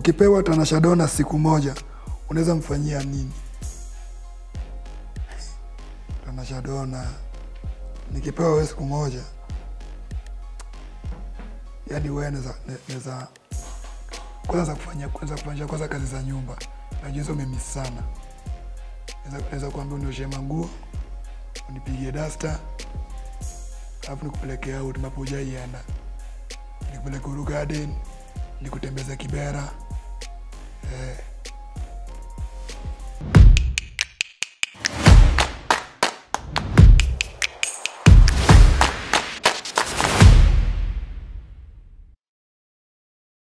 ukipewa Tanasha Donna siku moja unaweza mfanyia nini? Tanasha Donna nikipewa wewe siku moja, yani wewe naweza naweza kwanza kufanya kwanza kufanya kwanza kazi za nyumba, najua hizo mimi sana. Naweza naweza kuambia unioshe manguo, unipigie dasta, alafu nikupeleke out ambapo hujaienda, nikupeleke Uru Garden, nikutembeza Kibera eh,